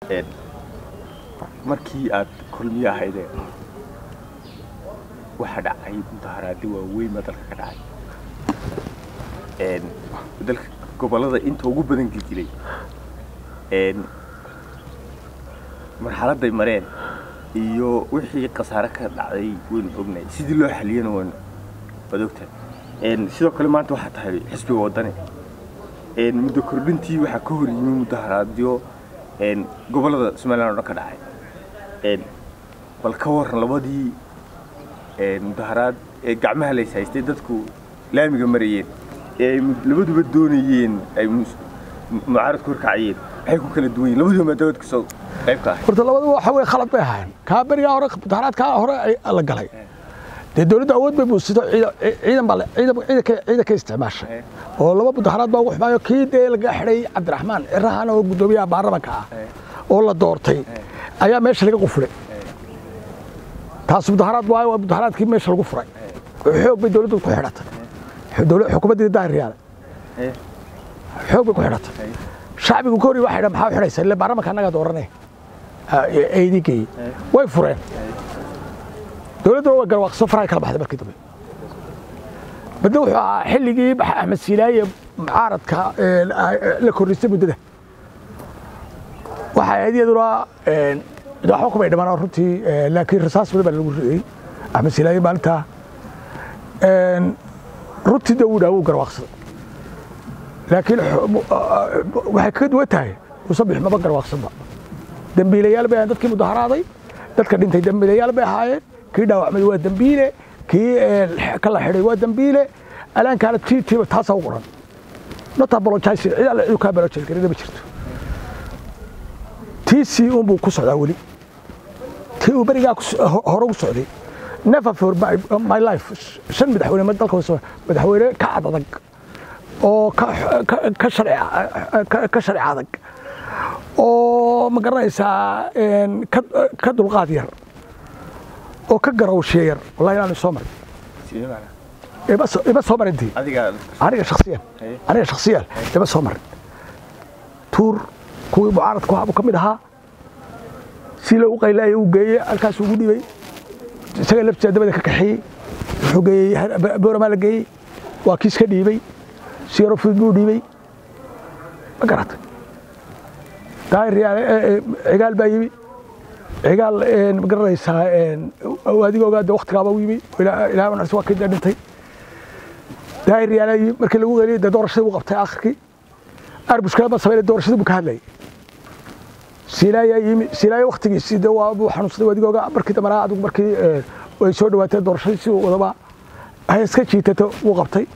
een, markii aad kulmiye ahaydee waxa dhacay mudaharaadi waaweyn baa dalka ka dhacay Een, dalka gobollada inta ugu badan gilgilay een, marxaladday mareen iyo wixii khasaare ka dhacday waynu ognahay sidii loo xaliyana waynu waad ogtahay Een, sidoo kale maanta waxaa tahay xisbiga waddani Een, muddo kordhintii waxaa ka hor yimi mudaharaadyo een, gobollada somaliland oo dhan ka dhacay Een, bal ka waran labadii een, mudaharaad ee gacmaha lays haystay dadku laamiga marayeen ee ay mud- labaduba doonayeen ay mus- mu- mucaaradku horkacayeen maxay ku kala duwan yihiin labaduba maadaamad kasoo qayb ka ahay horta labadu waxa wey khalad bay ahayn kaa berigaa hore mudaharaadkaa hore ay- la galay dee dowladda awood bay buusito ciidan baa le- ciidan ciidanka ciidanka isticmaashay Eh. oo laba mudaharaad baa ugu xumaayo kii dee laga xidhay cabdiraxmaan cirahan oo guddoomiyaha baarlamanka ah Eh. oo la doortay ayaa meesha laga qufulay taas mudaharaad waayo waa mudaharaadkii meesha lagu furay xoog bay dowladdu ku xidhatay Dowla- xukuumaddii daahiryaale Eh, xoog bay ku xidhatay eh, shacbigu ka hor waxay dhahan maxaa u xidhaysa ile baarlamanka annagaa dooranay aydii geeyey way fureen dowladduna way garwaaqso farahay kala baxday markii dambe badna wuxuu ahaa xilligii Max- axmed siilaaye mucaaradka ee, la kordhisay muddada waxay ahayd iyaduna een, waxba kumay dhiman runtii ee, laakiin rasaas badan baa lagu riday axmed siilaaye maalintaa Een, runtii de wuu dhaa wuu garwaaqsaday laakiin xu- mu- a- a- waxay kaga duwan tahay musabix maba garwaaqsanba dembiilayaal bay ahayn dadkii mudaharaaday dadka dhintay dembiilayaal bay ahaayeen kii dhaawacmay waa dembiile kii ee, ka la xidhay waa dembiile alaankaana tii tiiba taasaa u qoran not apologizing cid alle ciduu kaa apologize garina ma jirto tiisii unbuu ku socdaa weli tii uu berigaa ku so- ho- hore u socday never for my, my life shan madaxweyne ma dalka hoose madaxweyne ka cad adag oo ka ka- ka sharci ka- ka sharci adag oo ma garanaysaa een, ka ka dulqaad yar oo ka garawshiye yar wallahi inaanu soo marin sidee macnaa? ima soo- ima soo marin dii adiga aniga shakhsiyan Haye. aniga shakhsiyan ima soo marin tuur kuwii mucaaradku ahaa buu ka mid ahaa si loogu qaylaayay uu geeyey halkaas ugu dhibay isaga laftiisa dabada ka kaxeeyey wuxuu geeyey Har- booramaa la geeyey waa kiis ka dhiibay si yaro fudud buu dhiibay ma garatay daahir yaale ee, ee, cigaal baa yimi cigaal een, ma garanaysaa een, adiga ogaada waktigaaba u yimi ilaa ilaa waa kii dee dhintay daahir yaale yimi markii lagu geliyay dee doorashadii buu qabtay akhirkii arbushkala ma sameynay doorashadii buu ka hadlayay siilaayaa yimi siilaayo waktigiisii dee waa buu xanuunsaday adiga ogaa markii dambana adigu markii ee, ay soo dhawaatay doorashadii si uu wadaba hay iska jiitato wuu qabtay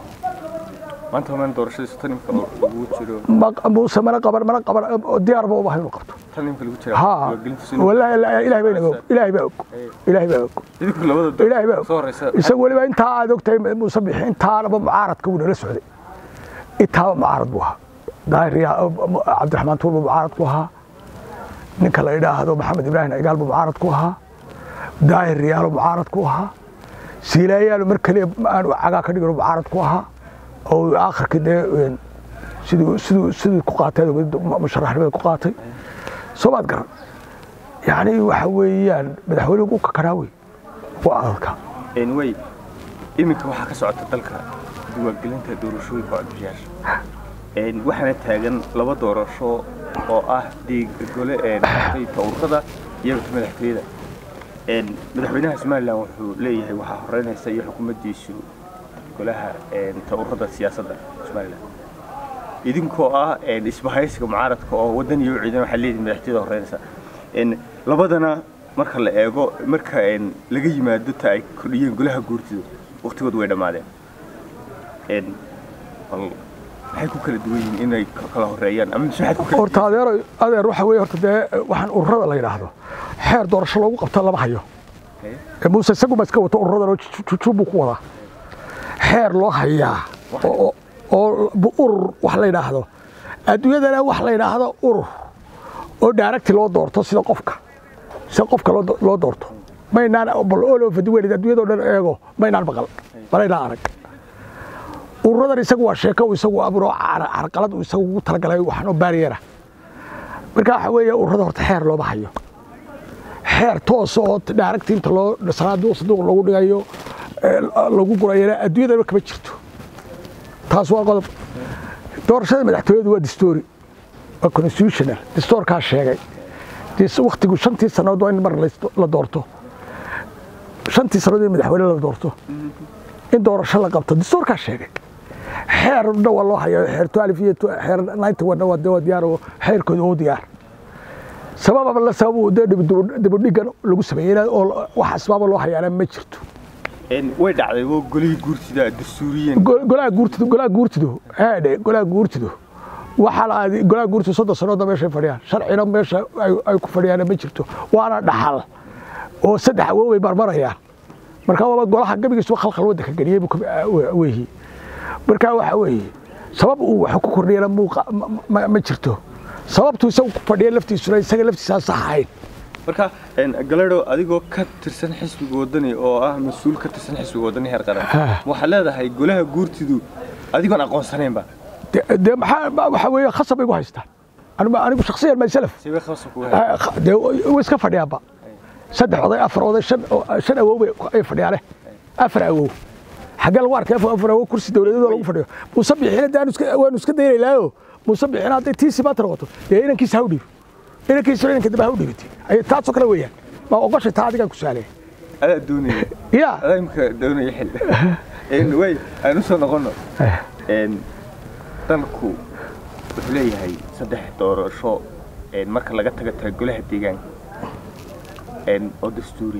maanta homaan doorashadiisu tan imka lagu jiro ma- muuse mana qaban mana qaban oo diyaar ba u ahay inuu qabto tan imka lagu jira ha diiwaangelintiisu inuu- wallaahi la- ilaahay baa inaga og ilaahay baa og ilaahay baa og idinku labada door- ilaahay baa og soo horeysa isagu weliba intaa aad ogtahay muuse bixi intaanaba mucaaradka wuu nala socday intaaba mucaarad buu ahaa daahir yaa- cabdiraxmaan tuur buu mucaarad ku ahaa ninka la idhaahdo maxamed ibraahim cigaal buu mucaarad ku ahaa daahir riyaalo mucaarad ku ahaa siilaayaalo mar kaliya aanu cagaa ka dhigin mucaarad ku ahaa oo aakhirkii dee een, siduu siduu siduu ku qaatay musharaxnimada ku qaatay soo maad garan yacni waxa weeyaan madaxweynuhu u kakanaa wey waa adadka anyway iminka waxaa ka socota dalka diiwaangelinta doorashooyinka codbixiyaasha Een, waxaana taagan laba doorasho oo ah dhiig gole een, qaybta ururada iyo ta madaxtooyada Een, madaxweynaha somalilan wuxuu leeyahay waxaa horeynaysa iyo xukuumaddiisu golaha een, ta ururada siyaasadda somalilan idinkoo ah een, isbahaysiga mucaaradka oo waddan iyo ciidan waxaa leedihin madaxtooyada horeynaysa Een, labadana marka la eego marka een, laga yimaado ta ay kordhiyeen golaha guurtidu waqtigoodu way dhammaadeen Een, bal maxay ku kala duwan yihiin inay ka- kala horeeyaan ama mise waxaad ku kala horta adeer adeer waxa weeye horta dee waxaan ururada la yidhaahdo xeer doorasho loogu qabto lama hayo Haye. ee muuse isagu ma iska wato ururadan oo jujub buu ku wadaa xeer loo hayaa oo oo- oo bu- urur wax la yidhaahdo adduunyadana wax la yidhaahdo urur oo daaragti loo doorto sida qofka sida qofka loo do- loo doorto maynaan bal all over the world adduunyadoo dhan eego maynaan maqal malaynaan arag ururadan isagu waa sheeko uu isagu abuuro car- carqalad uu isagu ugu talagalay waxaan oo baariyera marka waxa weeye ururada horta xeer looma hayo xeer toos oo dhaaragta inta loo sanaaduuq sanduuq lagu dhigayo ee, lagu gurayana adduunyadaba kama jirto taas waa qodob doorashada madaxtooyadu waa distoori waa constitutional distoorkaa sheegay Dis- waktigu shantii sannadood waa in mar la- la doorto shantii sannadood in madaxweyne la doorto in doorasho la qabto distoorkaa sheegay xeerna waa loo hayaa xeer tualif iyo tu- xeer ninety one waa de waa diyaar oo xeerkooda oo diyaar sabababa la sababu dee dib- dibudhigan lagu sameeyey oo wax asbaaba loo hayaana ma jirto Een, way dhacday oo golihii guurtida dastuuriyen Go- golaha guurtidu golaha guurtidu haadhe golaha guurtidu waxaa la aaday golaha guurtidu soddon sannadoodna meeshay fadhiyaan sharcina meesha ay ay ku fadhiyaana ma jirto waana dhaxal oo saddex awow bay marmarayaan marka waaba golaha gabigiisuba khalkhal waddanka geliyey buu ka- we- weeyi marka waxa weeye sabab uu wax ku kordhiyana muuqa ma- ma- ma jirto sababtuu isagu ku fadhiya laftiisuna isaga laftiisaan sax ahayn marka een, galadho adigoo ka tirsan xisbiga wadani oo ah mas-uul ka tirsan xisbiga wadani heer qaran Ha. waxaad leedahay golaha guurtidu adigoon aqoonsanaynba De- dee maxaa ma- waxa weeye khasab bay gu haystaan anigu anigu shakhsiyan myself sibay khasab kuga hay dee way iska fadhiyaanba saddex oday afar oday shan shan awow bay ay fadhiyaane afar awow xaggee lagu arkay afar afar awow kursi dowladeedoo lagu fadhiyo muuse bixina dee aanu iska- waanu iska daynaylaayo muuse bixina hadday tiisi maanta noqoto dee inankiisa ha u dhiibo inankiisa inanka dambe ha u dhiibati ay taasoo kale weeyaan ma oqoshay taa adigaan ku saalaya adaa doonaya ya adaa imika doonaya xil Een, way aan usoo noqono Een, dalku wuxuu leeyahay saddex doorasho een, marka laga taga taga golaha deegaanka een, oo dastuuri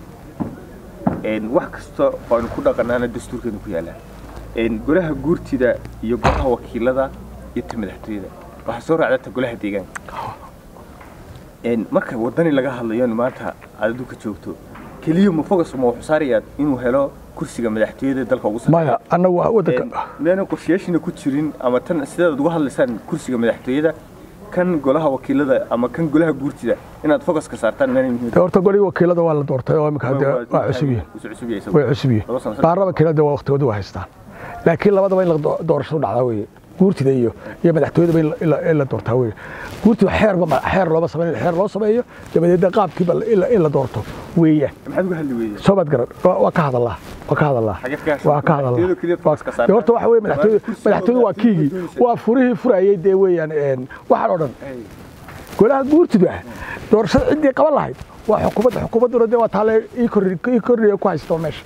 een, wax kasta oo aynu ku dhaqanaana dastuurkeenu ku yaalaa een, golaha guurtida iyo golaha wakiilada iyo ta madaxtooyada waxaa soo raacda ta golaha deegaanka een, marka wadani laga hadlayo in maanta aad adduunka joogto keliya ma fogas ma wuxuu saarayaa inuu helo kursiga madaxtooyada dalka ugu sarreeya maya annagu waa waddanka miyaanan qorshayaashina ku jirin ama tan sidaad uga hadlaysaan kursiga madaxtooyada kan golaha wakiilada ama kan golaha guurtida inaad fokas ka saartaan meena muhiim dee horta golihii wakiilada waa la doortay oo imika hadde waa cusub yihiin cusub yahay isagu. way cusub yihiin Laba sano- baarlama wakiilada waa waqtigooda waa haystaan laakiin labadaba in la do- doorashadu dhacdaa weeye guurtida iyo iyo madaxtooyadaba in la- in la- in la doortaa weeye guurtida xeerba ma- xeer looma sameyn xeer loo sameeyo dabadeedna qaabkiiba in la- in la doorto weeyaan maxaad uga hadli weyday soo baad garan waa waa ka hadallaa waa ka hadallaa Xagee ka gashay? waa ka hadallaa Madaxtooyadu keliya focus ka saartaa. Dee horta waxa weeye madaxtooyadu Waa kursiga madaxtooyadu waa madaxtooyadu kiigii doonaysa. waa furihii furayay dee weeyaan een, waxaan oo dhan golaha guurtidu ah doorashada ciddii qaban lahayd waa xukuumadda xukuumadduna dee waa taale ii korri- ii korriya ku haysto meesha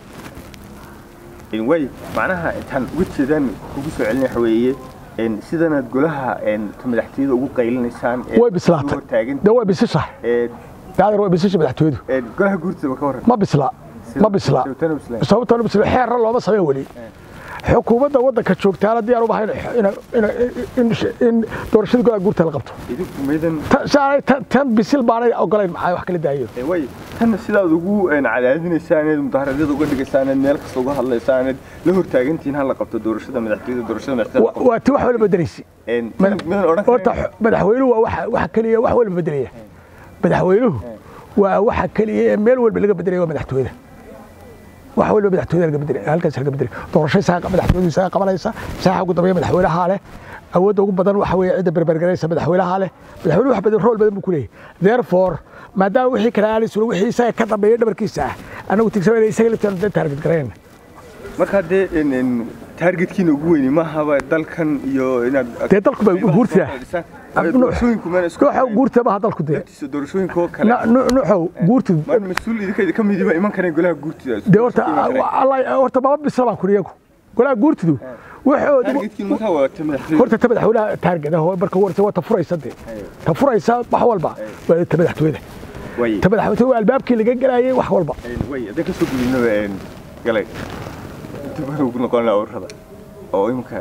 Een, way macnaha intaan uga jeedaan kugu soo celin waxa weeye een, sidanaad golaha een, ta madaxtooyada ugu qaylinaysaan ee way bislaatay ugu taagan dee way bisishahay ee daadir way bisisha madaxtooyadu een, golaha guurtida ka warran ma bisla ma bisla Sababtana bislaan. sababtana bisla xeerra looma sameyn weli xukuumadda waddanka joogtaana diyaar uma hayn in in doorashada golaha guurta la qabto idinku maydan Ta- saanay tan- tan bisil baanay ogolayn maxay wax kala daayo Ee, way tan sidaad ugu een, cadaadinaysaan eed mudaharadyada uga dhigaysaan eed meel kasta uga hadlaysaan eed la hortaagantihiin ha la qabto doorashada madaxtooyada doorashada madaxtooyada la Wa- qabto. waa ti wax walba bedelaysa Een, Madax- midan odhan horta karin- xu- madaxweynuhu waa waxa waxa keliya wax walba bedelaya madaxweynuhu waa waxa keliya ee meel walba laga bedelaya waa madaxtooyada wax walba madaxtooyada laga bedelaya halkaas laga bedelaya doorasho isaga madaxtooyadu isaga qabanaysa saaxa ugu dambeeya madaxweynaha leh awoodda ugu badan waxa weeye cidda berbergaraysa madaxweynaha leh madaxweynuhu wax badan rool badan buu ku leeyahay therefore maadaama wixii kale aanay sulan wixii isaga ka dambeeya dhabarkiisa ah anagu tigsanayna isaga laftaan taarget garayna markaa dee een, een, taargetkiina ugu weyni maahaba dalkan iyo inaad Dee dalku bay qaybaha guurtaa. soo fadhiisaan. Ee, doorashooyinku meena isku nooxa guurta ma dalku dee laftiisa doorashooyinka oo kale nuuxow guurtidu maan mas-uul idinka ka midiba iman kareen golaha guurtida dee horta Allah horta baba bisla baan kuri iyagu golaha guurtidu waxoodu taargetkiina markaa waa ta madaxtooyada horta ta madaxweynaha taargada marka warta waa ta furaysa dee ta furaysa wax walba waa ta madaxtooyada way ta madaxtooyada waa albaabkii laga galayay wax walba Een, way haddaan ka soo gudubnaba een, galay dib aan ugu noqon lahaa ururada oo imika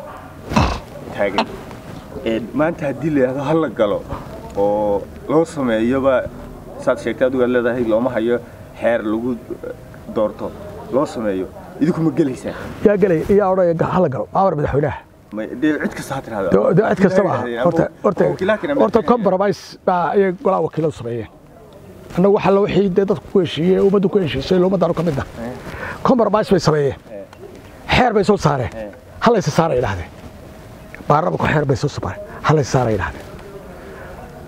taagan Een, maanta haddii la yidhahdo hal la galo oo loo sameeyoba saad sheegtay adigu aad leedahay looma hayo xeer lagu eh, doorto loo sameeyo idinku ma gelaysaan yaa galay yaa odhanaya hala galo amar madaxweynaha Ma- dee cid kasta ha tirahdo dee dee cid kastaba ah horta horta wakiilaakiina horta compromise baa ayay golaha wakiiladu sameeyeen annagu waxa la wixii dee dadku ku heshiiyey ummaddu ku heshiisay ummaddaanu ka mid ah compromise bay sameeyeen xeer bay soo saareen halaysa saara idhahdeen baarlamaanku xeer bay soo saareen halaysa saara idhahdeen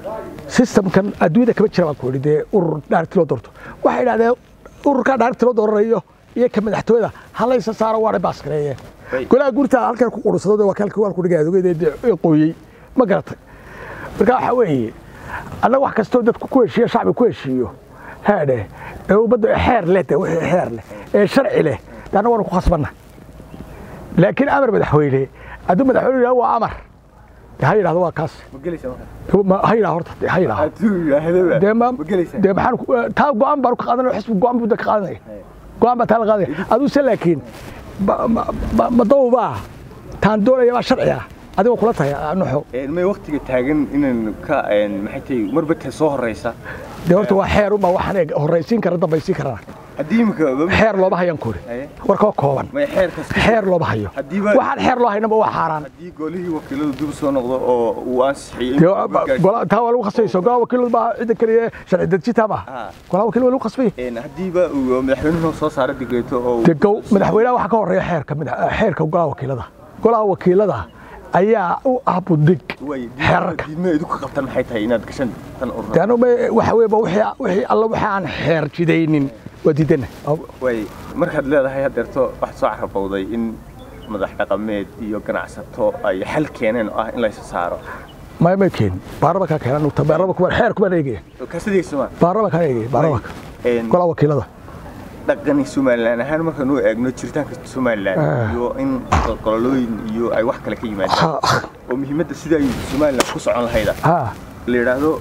systemkan adduunyada kama jira baan ku idhi dee urur dhaarti loo doorto waxay idhahdeen ururkaa dhaarti loo dooranayo iyo ka madaxtooyada halaysa saaro waana baaskareeyeen Way. golaha guurtaa halkan ku qurursado waa kaalka waan ku dhigay adogeeda dee qooyey ma garatay marka waxaa weeye annaga wax kastoo dadku ku heshiiyo shacbi ku heshiiyo haadhe ee ummadda xeer leh de wixii xeer leh ee sharci leh de annaga waanu ku khasbanna laakiin amar madaxweyne hadduu madaxweyne yidhahdo waa amar de ha yidhahdo waa kaas ma gelaysaa marka Ma- ha yidhahdo horta de ha yidhahdo hadduu yidhaahdaba dee ma ma gelaysaa dee maxaan ku- taa go'aan baan ka qaadanaya xisbi go'aan buu da ka qaadanaya go'aan baa taa la qaadanaya aduse laakiin ba- ma- ma- ma dawbaa taan doonaya baa sharci ah adigoo kula tahay nuxo Een, may waqtiga taagan inaan ka een, maxay tahay marba ta soo horeysa dee horta waa xeer unbaa waxaan eeg horraysiin kara dambaysiin karana haddii imika xeer looma hayan kuri Haye. warkoo kooban may xeerkas xeer looma hayo Haddiiba- waxaan xeer loo haynaba waa xaaraan haddii golihii wakiiladu dib u soo noqdo oo uu ansixiyey Dee, ba- gola- taa waa lagu khasbayso golaha wakiiladu baa cidda keliya sharci dejinta ma Ah. golaha wakiil waa lagu khasbay Een, haddiiba uu madaxweynuhu soo saaro digreeto oo dee gow madaxweynaha waxaa ka horeeya xeerka madax- xeerka golaha wakiilada golaha wakiilada ayaa u ah budig way xeerarka diidma idinku qabtan maxay tahay inaad gashan tan urur dee anu waxa weeye ba wixii wixii alla wixii aan xeer jidaynin waa diidana way markaad leedahay haddeerto waxaad soo carabowday in madax dhaqameed iyo ganacsato ay xal keeneen oo ah in laysa saaro may may keen baarlamankaa keenan ugta baarlamanka xeer kuma eegaya kaasideysama baarlamankaa eegaya baarlamanka golaha wakiilada dhaqani somalilan ahaan markaan u eegno jiritaanka somalilan Ah. iyo in qololooyin iyo ay wax kale ka yimaadaan ha oo muhiimadda sida ay somalilan ku socon lahayda ha la yidhaahdo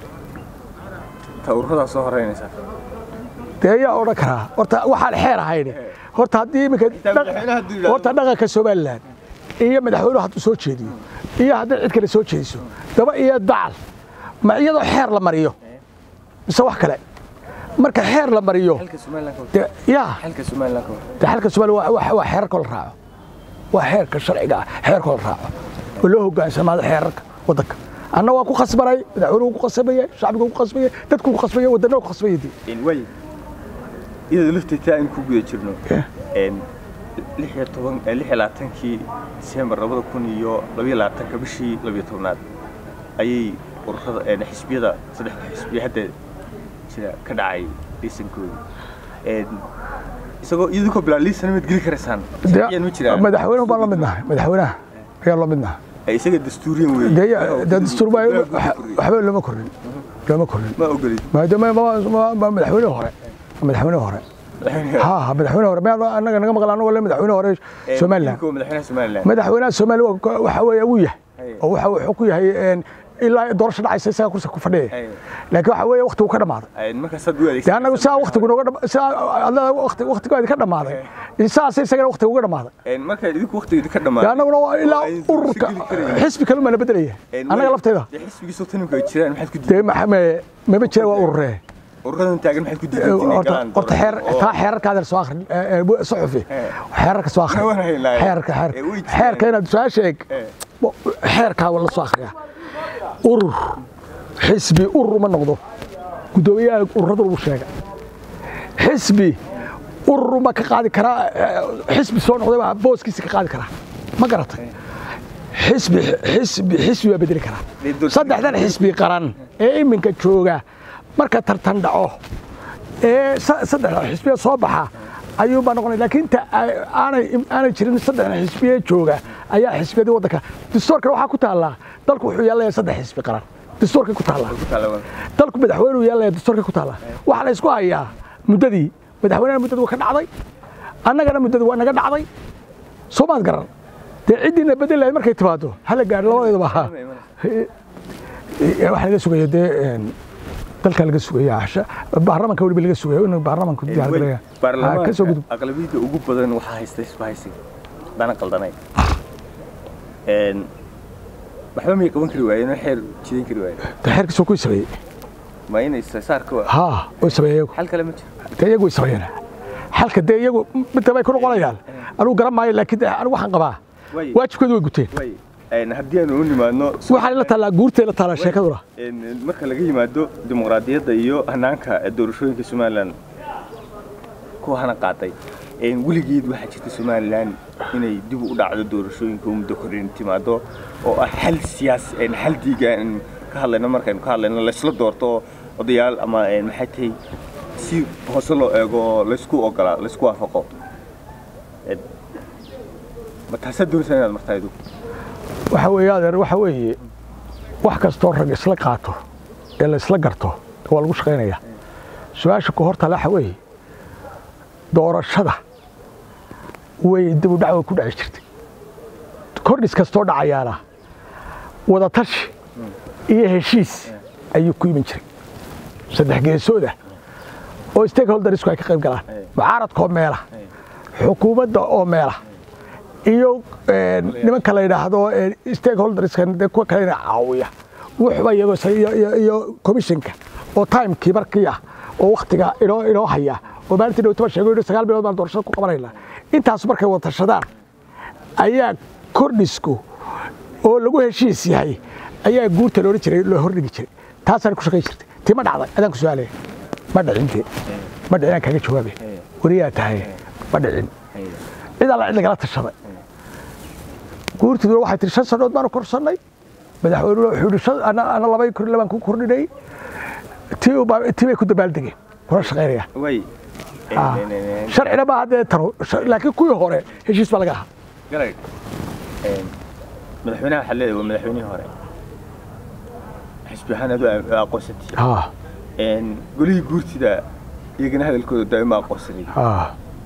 tawradaa soo horeynaysa dee ayaa odhan karaa horta waxaan xeer ahayn horta haddii iminka Xitaa madaxweynaha hadduu yidhaahdo- horta dhaqanka somalilan iyo madaxweynuhu hadduu soo jeediyo iyo haddii cid kale soo jeediso daba iyo dacal ma iyadoo xeer la mariyo mise wax kale marka xeer la mariyo xalka somalilan ka hor dee yaa xalka somalilan ka hor dee xalka somaliya waa- waa waa xeerarka la raaco waa xeerka sharciga ah xeerka la raaco oo loo hogaansamaado xeerarka waddanka anna waa ku khasbanay madaxweynuhu ku khasbaya shacbigu ku khasbaya dadku ku khasbaya waddanna ku khasbaya dee Een, way iyadoo lafteetaa in ku guda jirno Yeah. een, lix iyo toban eh, lix iyo labaatankii disembar labada kun iyo labiyo labaatanka bishii labiyo tobnaad ayay ururada een, xisbiyada saddexda xisbiya hadda jira ka dhacay liisankooda Een, isagoo idinkoo bilaa liisan mid geli karaysaan sharciyan ma jiraan madaxweynuhu baan la midnahay madaxweynaha ayaan la midnahay Eh, isaga dastuuriyan weeye dee Waxa uu dee dastuur baa gudaha gudaha kordhiyey. waxba lama korrin lama korrin ma ogolid maadaama ma- ma- ma- madaxweyne hore madaxweyne hore ha ha madaxweyne hore ma annaga naga maqla anagoo le madaxweyne hore Een, somalilan idinkoo madaxweynaha somalilan madaxweynaha somaliya waa- waxa weeye wuu yahay Haye. oo waxa wuxuu ku yahay een, ilaa doorasho dhacaysa isaga kursi ku fadhiya Haye. laakiin waxa weeye waqtigu ka dhammaaday Een, markaasaad u dee adeegsan annagu saa waqtigu nooga dham- saa adlada waqti waqtigoodi ka dhammaaday saas isagana waqtigu uga dhammaaday Een, marka idinku waqtigeedi ka dee dhammaaday annaguna waa ilaa oo ay dursi ururka geli karayeen. xisbi kalun baa na bedelaya Een, annaga way- lafteeda dee xisbigiisoo tanimka ay jiraan maxaad ku dee diiday maxame maba jira waa ururee ururadan taagan maxaad ku diiday inay horta galaan horta xeer doorasho? taa xeerarkaada soo akhri ee, ee, suxufi Ee. xeerarka soo akhri Waan haynaa. xeerka Ee, way xeerka jiraan. xeerka inaad su-aasha eeg Ee. Bo- xeerkaa waa la soo akhriyaa urur xisbi urur uma noqdo guddoomiyaha ururada lagu sheega xisbi urur ma ka qaadi karaa ee, xisbi soo noqday baa booskiisa ka qaadi karaa ma garatay xisbi xisbi xisbi waa bedeli karaa Dee doorashada- saddexdan xisbi qaran ee iminka jooga marka tartan dhaco ee sa- saddexda xisbiya soo baxa ayuu baa noqonaya laakiin inta ay- aanay aanay jirin saddexda xisbiye jooga ayaa xisbiyadii waddanka dastuurkan waxaa ku taallaa dalku wuxuu yeelaya saddex xisbi qaran dastuurkay ku taallaa Ku taalaban. dalku madaxweynuu yeelaya dastuurkay ku taallaa waxaa la isku hayaa muddadii madaxweynena muddadii waa ka dhacday annagana muddadii waa naga dhacday soo maad garan dee ciddiina bedel lahayd markay timaado hala gaadho labadeedaba ha waxaa laga sugaya dee een, dalka laga sugaya casha baarlamanka weliba laga sugaya in baarlamanku Een, diyaar way- garaya Ha, ka soo gudub baarlamaanka aqlabiyadda ugu badan waxaa haysta isbahaysiga dana qaldanay Een, waxba may qaban kari waayeen oo xeer jidan kari waayeen dee xeerkiisoo ku sameeyey ma inay saarka ha way sameeyeen iyagu xal kale ma jiro dee iyagu way sameeyeen xalka dee iyagu midda bay ku noqonayaan anigu garan maayo laakiin dee anigu waxaan qabaa Way- waajibkooda way guteen way een, haddii aanu u nimaadno waxaa la taalaa guurtay la taalaa sheekaduna Een, marka laga yimaado dimuqraadiyadda iyo hanaanka doorashooyinka somalilan kuwa hana qaaday een, weligeed waxaa jirta somalilan inay dib u dhacdo doorashooyinka oo muddo korin timaado oo ah xal siyaasi een, xal diigaan ka hadlayno markaynu ka hadlayno laysla doorto odayaal ama maxay tahay si hoose loo eego oo laysku ogolaa laysku waafaqo ma taasaa doonaysaa inaad martaa idu waxa weeye adeer waxa weeye wax kastoo rag isla qaato ee la isla garto waa lagu shaqaynaya su-aasha ku hortale waxa weeye doorashada way dib u dhac way ku dhaci jirtay kordhis kastoo dhacayaana wadatashi iyo heshiis ayuu ku iman jiray saddex geesooda oo stakeholdersku ay ka qayb galaan mucaaradka oo meela xukuumadda oo meela iyo nimanka la yidhaahdo stakeholderska dee kuwa kalena caawiya wuxuba iyagoo iyo commissionka oo timekii markii ah oo waktiga inoo inoo haya oo maalintii dhowtaba sheego inuu sagaal bilood baan doorashada ku qabanayna intaas markay wada tashadaan ayaa kordhisku oo lagu heshiis yahay ayaa guurta loola jiray loo hordhigi jiray taasaan ku shaqayn jirtay tii ma dhacday adaan ku su-aalaya ma dhicinte ma dhicin aan kaaga jawaabe wariyaa tahay ma dhicin cid alla cid lagala tashaday guurtiduna waxay tihi shan sannood baanu korsannay madaxweynuna wuxuu yidhi ana labay kor labaan ku kordhinay tii tii bay ku dabaaldegeen kula shaqaynaya way sharcina maaha dee tano laakiin kuwii hore heshiis baa laga ahaa galag madaxweynaha waxaa leedahay waa madaxweynihii hore xisbi ahaan adu aqoonsantii haa golihii guurtida iyagana hadalkooda daa'ima aqoonsanay haa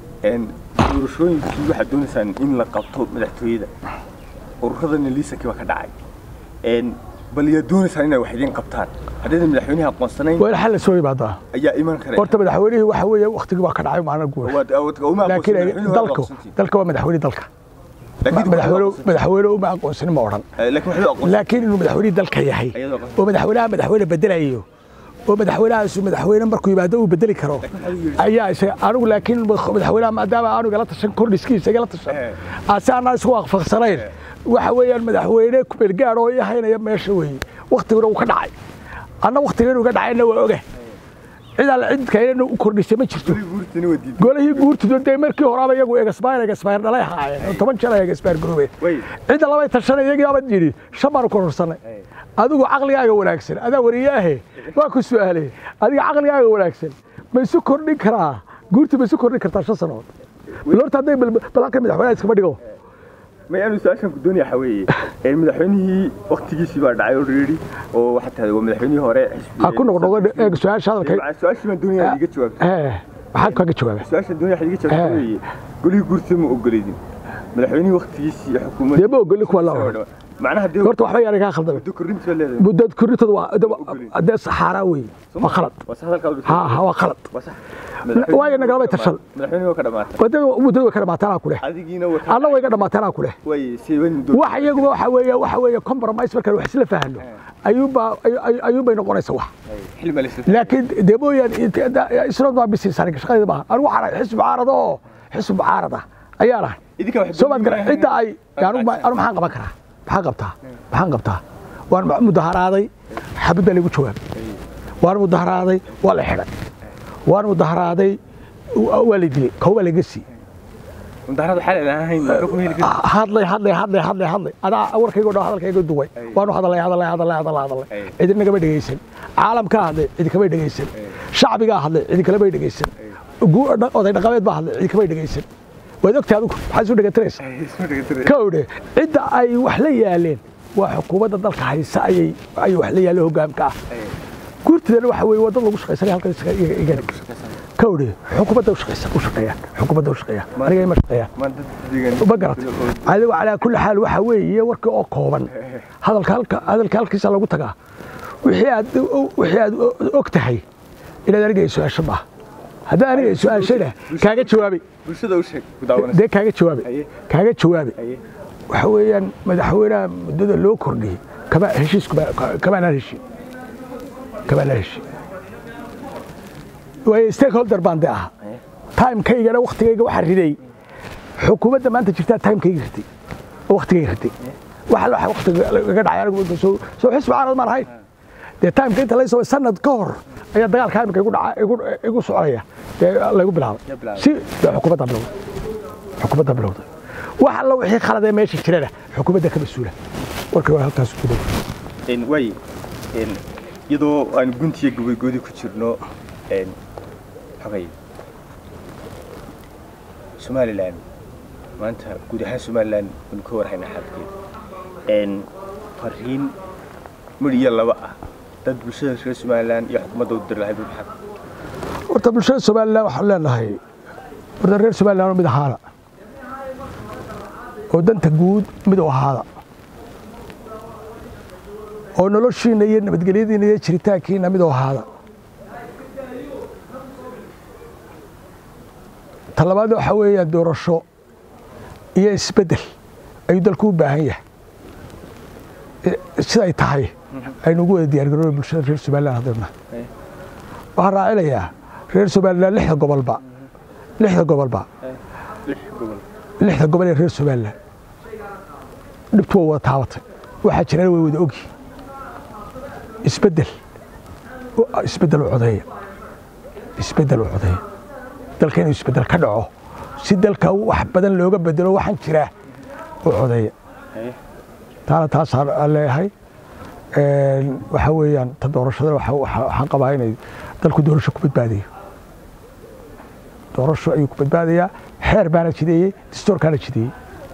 doorashooyinkii waxaad doonaysaan in la qabto madaxtooyada ururadana liisankii baa ka dhacay bal yaad doonaysaan inay wax idiin qabtaan haddaydan madaxweynaha aqoonsanayn waa in xal la soo yimaadaa ayaa iman kara horta madaxweynihii waxa weeye waktigii waa ka dhacay maalin guura laakiin dalku dalka waa madaxweyne dalka madaxweyne madaxweyne uma aqoonsanin ma odhan laakiin inuu madaxweynihii dalka yahay oo madaxweynaha madaxweyne bedelayo oo madaxweynahaasu madaxweyne markuu yimaado uu bedeli karo ayaa isaga anigu laakiin madaxweynaha maadaama aanu igala tashan kordhiskiisa igala tashan ase aanaan isku waafaqsanayn waxa weeyaan madaxweyne kumeelgaad oo ii haynaya meesha weeye waktiguna uu ka dhacay anna waktiga inuu ka dhacayna waa oga cid alle cid kaynana u kordhisay ma jirto golihii guurtidu dee markii horaaba iyagu egasbayr egasbayr dhalay ahaayeen oo toban jeer ay egasbayr garoobeen cidda labay tashanay iyagii abad yidhi shan baanu kororsanay adigu caqligaaga wanaagsan adaa wariyaahe waa ku su'aalay adiga caqligaaga wanaagsan ma isu kordhin karaa guurti ma isu kordhin kartaa shan sanood horta hadday balhalka madaxweynaha iskama dhigo mayaanu su-aashan ku doonaya waxa weeye madaxweynihii waktigiisii baa dhacay oo reeri oo waxaa tahay waa madaxweynihii hore ha ku noqnoqdo eeg su-aasha hadalka su-aashii baan doonaya iga jawaabto maxaad kaga jawaaba su-aashan doonaya waxaad iga jawaabto weeye golihii guurtida ma ogoleydin madaxweynihii waktigiisii iyo xukuumadda dee ma ogoli kuwa la odhan macnaha dee horta waxba yaana kaa khaldamay muddo korrinta baa leedahay muddo korintooda waa dee saxaaraa weeye waa khalad waa sax hadalkaa ha ha waa khalad waa sax waayo nagalabay tashan madaxweyne waa ka dhamaatay wadada muddada way ka dhamaataan aan ku leh adigiina waa alla way ka dhamaataan aan ku leh way seeban muddo wax iyaguba waxa weeye waxa weeye compromise markaan wax isla fahanno ayuunbaa ayuunbay noqonaysa wax xilma la isla laakiin dee mooyaan isnood baa bisiis aniga shaqadayda maaha anigu waxaan ahay xisbi mucaarada oo xisbi mucaarada ayaan ahay idinka wax soo maad gara cidda ay anu anu maxaan qaban karaa maxaan qabtaa maxaan qabtaa waan mudaharaaday xabad baa lagu jawaabay waan mudaharaaday waa la xidhay waan mudaharaaday waa la dilay kow baa laga siiyey mudaharada xalal aan ahayn ma ku heli kartaa hadlay hadlay hadlay hadlay hadlay adaa warkayga dhan hadalkayga duway waanu hadalay hadalay hadalay hadalay hadalay cidi nagama dhegaysan caalamkaa hadlay cidi kamay dhegaysan shacbigaa hadlay cidi kalamay dhegaysan oday dhaqameed baa hadlay cidi kamay dhegaysan waad ogtahay adigu maxaad isu dhegatiraysa kowdhe cidda ay wax la yaaleen waa xukuumadda dalka haysa ayay ayay wax la yaaleen hoggaamka ah guurtidana waxa weeye waa dad lagu shaqaysanaya halkan isaga iga dhig kowdhe xukuumadda u shaqaysa u shaqeeyaan xukuumadda u shaqeeyaan aniga ima shaqeeyaan ma garat adigu calaa kulli xaal waxa weeye warkii oo kooban hadalka halka hadalka halkiisa lagu tagaa wixii aad wixii aad og tahay inaad aniga su-aasho maaha haddii aniga su-aashana kaaga jawaabay bulshada u sheeg ku daawanaysa dee kaaga jawaabay kaaga jawaabay waxa weeyaan madaxweynaha muddada loo kordhiyey kama heshiis kamaanaan heshin kamaanaan heshin waayo stakeholder baan de ahaa timekaygana waktigayga waxaa riday xukuumadda maanta jirtaa timekayga ritay oo waktigayga ritay waxa waxa waktiga laga dhacay anigu soo soo xisbi caarad maan ahayn dee timeka inta laysoo sanad ka hor ayaa dagaalka imika igu dhaca igu igu soconaya dee laygu bilaabay si dee xukuumadda bilowday xukuumadda bilowday wax alla wixii khalad ee meesha jirana xukuumadda ka mas-uula warka waa halkaas ku dhow way een, iyadoo aan guntiya gobaygoodi ku jirno een, xogay somalilan maanta guud ahaan somalilan waynu ka warhaynaa xaalkeeda een, fariin midhiyo laba ah dad bulshada reer somalilan iyo xukuumadda u diri lahay maxaa horta bulshada somalilan waxaan leenahay horta reer somalilan oo mid ahaada oo danta guud mid u ahaada oo noloshiina iyo nabadgelyadiina iyo jiritaankiina mid u ahaada ta labaad waxaa weeyaan doorasho iyo isbeddel ayuu dalku u baahan yahay Eh, siday tahay aynu ugu wada diyaargarooba bulshada reer somalilan haddana waxaan raacinayaa reer somalilan lixda gobolba lixda gobolba lix gobol lixda gobol ee reer somalilan dhibtu waa wada taabatay waxaa jirana way wada ogyi isbeddel isbeddel u codeeya isbeddel u codeeya dalka inuu isbeddel ka dhaco si dalka wax badan looga bedelo waxaan jiraa u codeeya Haye. taana taasaan aan leeyahay Een, waxaa weeyaan ta doorashada waxa- waxa- waxaan qabaa inay dalku doorasho ku badbaadayo doorasho ayuu ku badbaadayaa xeer baana jideeyey dastuurkaana jideeyey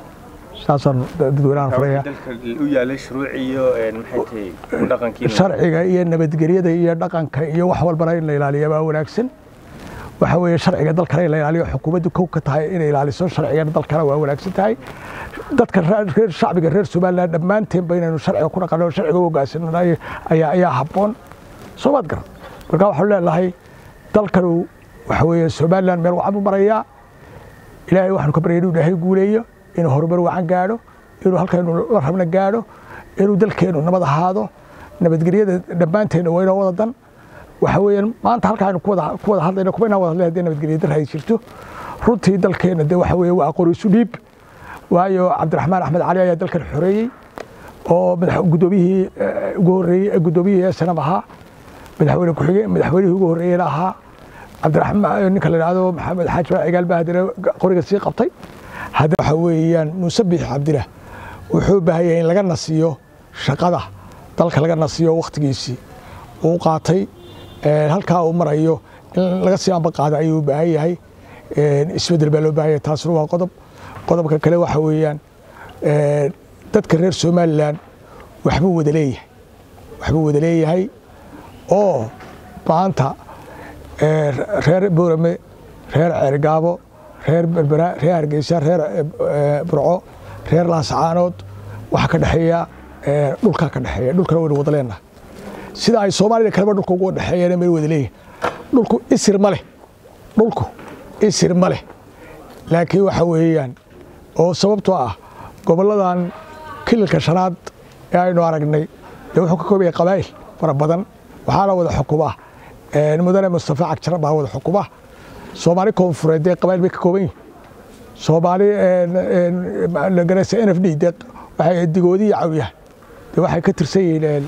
saasaan da- dadweynahan furayaa dalka u yaalay shuruuc iyo een, maxay tahay ku dhaqankiina sharciga iyo nabadgelyada iyo dhaqanka iyo wax walbana in la ilaaliya baa wanaagsan waxa weeye sharciga dalkana in la ilaaliyo xukuumaddu kow ka tahay inay ilaaliso sharcigana dalkana waa wanaagsan tahay dadka ra- reer shacbiga reer somaliland dhammaanteenba inaynu sharciga ku dhaqanno sharciga u hoggaansannahay ayaa ayaa habboon soo maad garan marka waxaanu leenahay dalkanu waxa weeye somaliland meel wacan buu marayaa ilaahay waxaanu ka baryay inuu ilaahay guuleeyo inuu horumar wacan gaadho inuu halkaynu la rabna gaadho inuu dalkeennu nabad ahaado nabadgelyada dhammaanteenna waa inoo wada dan waxa weeyaan maanta halkaaynu ku wada ku wada hadlayno kuma inaan wada hadlay haddii nabadgelyo dar ay jirto runtii dalkeenna de waxa weeye waa aqoon isu dhiib waayo cabdiraxmaan axmed cali ayaa dalkan xoreeyey oo madax guddoomiyihii eh, ugu horreeyey guddoomiyihii snm ahaa madaxweyne ku-xige madaxweynihii ugu horreeyeyna ahaa cabdiraxmaan ninka la yidhaahdo maxamed xaaji baa cigaal baa haddana qoriga sii qabtay hadda waxa weeyaan muuse biix cabdila wuxuu u baahan yahay in laga nasiyo shaqada dalka laga nasiyo wakhtigiisii uu qaatay Een, halkaa uu marayo in laga sii amba qaado ayuu u baahan yahay Een, isbeddel baa loo baahan yahay taasuna waa qodob qodobka kale waxa weeyaan een, dadka reer somalilan waxbuu wada leeyahay waxbuu wada leeyahay oo maanta ee, reer boorame reer ceergaabo reer berbera reer hargeysa reer ee, burco reer laascaanood waxaa ka dhexeeya ee, dhulkaa ka dhexeeya dhulkana waynu wada leenahay sida ay soomaalida kaleba dhulka ugu dhexeeyeen meel wada leeyihin dhulku isir ma leh dhulku isir ma leh laakiin waxa weeyaan oo sababtoo ah gobolladan kililka shanaad ee aynu aragnay dee wuxuu ka kooban yahay qabaa'il fara badan waxaana wada xukuma een, mudane mustafa cagjar baa wada xukuma soomaali koonfureed dee qabaa'il bay ka kooban yihin soomaali een, een, la garanaysa n f d dee waxay digoodi iyo cawyaha dee waxay ka tirsan yihiin een,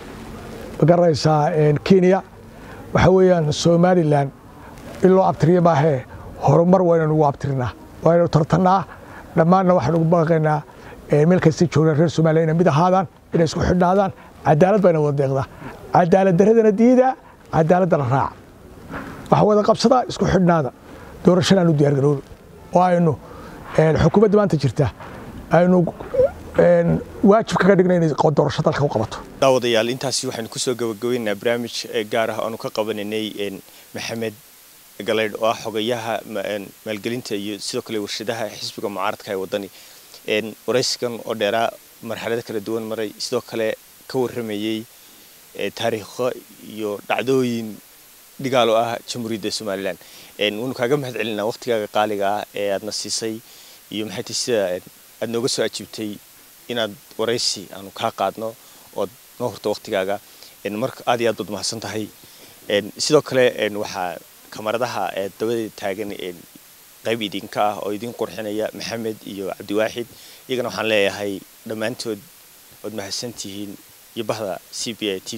ma garanaysaa een, kenya waxa weeyaan somalilan in loo abtiriyo maahee horumar waa inaynu ugu abtirinaa waa inaynu tartannaa dhammaanna waxaynu ugu baaqaynaa ee, meel kasta joognaa reer somaliya inay mid ahaadaan inay isku xidhnaadaan cadaalad bayna wada deeqdaa cadaalad daradana diidaa cadaaladdana raaca waxa wada qabsadaa isku xidhnaada doorashadaan u diyaargaroobi oo aynu een, xukuumadda maanta jirta aynu een, waajib kaga dhigna inay doorasho dalka u qabato daawadayaal intaasi waxaynu kusoo gabagabaynaynaa barnaamij eh, gaar ah aanu ka qabanaynay een, maxamed galeydh oo ah xogayaha ma- een, maalgelinta iyo sidoo kale warshadaha xisbiga mucaaradka ee wadani een, waraysigan oo dheeraa marxalado kala duwan maray sidoo kale ka warramayey eh, taariikho iyo dhacdooyin dhigaal oo ah jamhuuriyadda somalilan een, waanu kaaga mahad celinaa waqtigaaga qaaliga ah ee aadna siisay iyo maxay tahay sida een, aad nooga soo ajiibtay inaad waraysi aanu kaa qaadno ood noo horto waqtigaaga een, marka aad iyo aad baad mahadsan tahay een, sidoo kale een, waxaa kamaradaha ee dabada taagan een, qayb idinka ah oo idin qurxinaya maxamed iyo cabdiwaaxid iyagana waxaan leeyahay dhammaantood waad mahadsan tihiin iyo bahda c b a t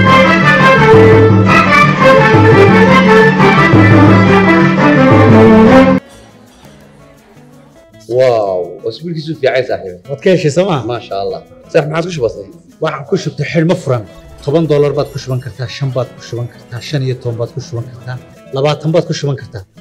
واو اسبوعك في عايز صاحبي waad ka heshay sooma ما شاء الله صح ما عاد كش بسيط waxaan ku shubtay xidhmo furan toban doolar baad ku shuban kartaa shan baad ku shuban kartaa shan iyo toban baad ku shuban kartaa labaatan baad ku shuban kartaa